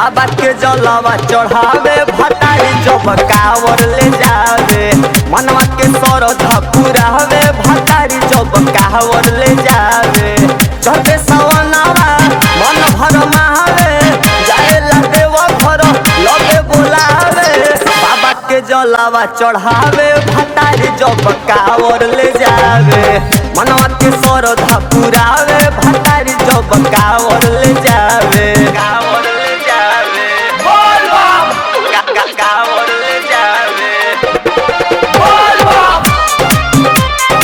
बाबा के जलवा चढ़ावे भतारी जब कावर ले जावे मनवा के सरधा पुरावे भतारी जब कावर ले जावे चढ़ते सवनावा मन भर महावे जाए देव घर लगे बोलावे बाबा के जलवा चढ़ावे भतारी जब कावर ले जावे मनवा के सरधा पुरावे भतारी जब कावर ले जावे कावर ले जावे बोल बम का का कावर ले जावे बोल बम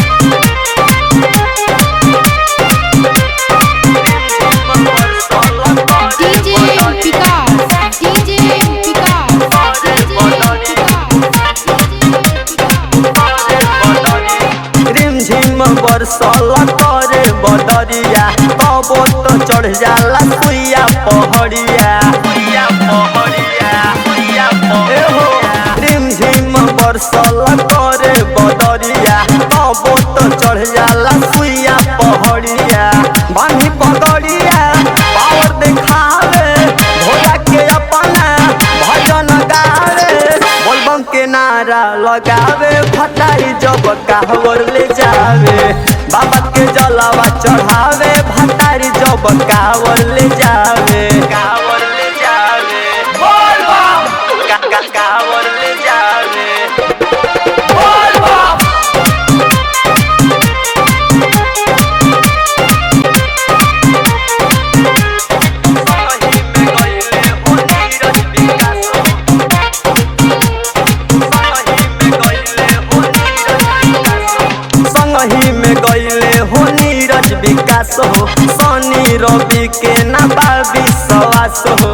DJ Vikas, DJ Vikas, DJ रिमझिम बरसल करे बदरिया कबो तो चढ़ जाला सुइया पहड़िया सुइया पहड़िया सुइया पहड़िया रिमझिम बरसल करे बदरिया कबो तो चढ़ जाला सुइया पहड़िया बानी पगड़िया पावर दिखावे भोला के अपना भजन गावे बोलबम के नारा लगावे भतारी जब कावर ले जावे बाबा के जलावा चढ़ावे भतारी जब कावर ले जावे कावर ले जावे बोल बम का का कावर ले जावे बोल बम सही में गइले हो नीरज विकास संगही में गईले हो नीरज विकास हो सनी रवि के ना बाबी सवास हो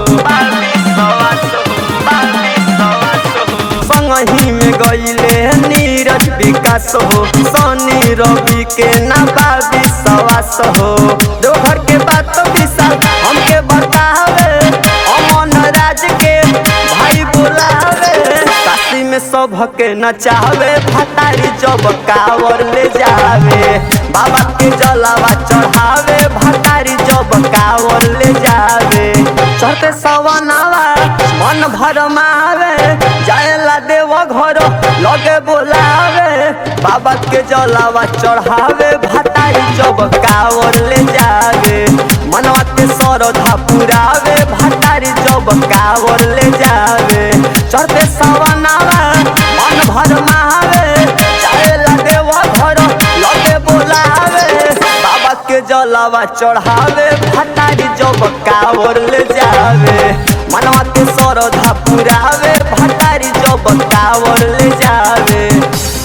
संगही में गईले नीरज विकास हो सनी रवि के ना बाबी सवास हो देवघर के बात विशाल हमके बतावे अमन राज के भाई बुलावे काशी में सबके नचावे भतारी जब कावर ले जावे बाबा के जलावा चढ़ावे भतारी जब कावर ले जावे चढ़ते सवनावा मन भर मावे जाएला देव घर लगे बोलावे बाबा के जलावा चढ़ावे भतारी जब कावर ले जावे मनवा के सरधा पुरावे भतारी जब कावर ले जावे चढ़ते सवनावा मन भर महावे जाएला देव घर लगे बोलावे बाबा के जलावा चढ़ावे भतारी जब कावर ले जावे मनवा के सरधा पुरावे भतारी जब कावर ले जावे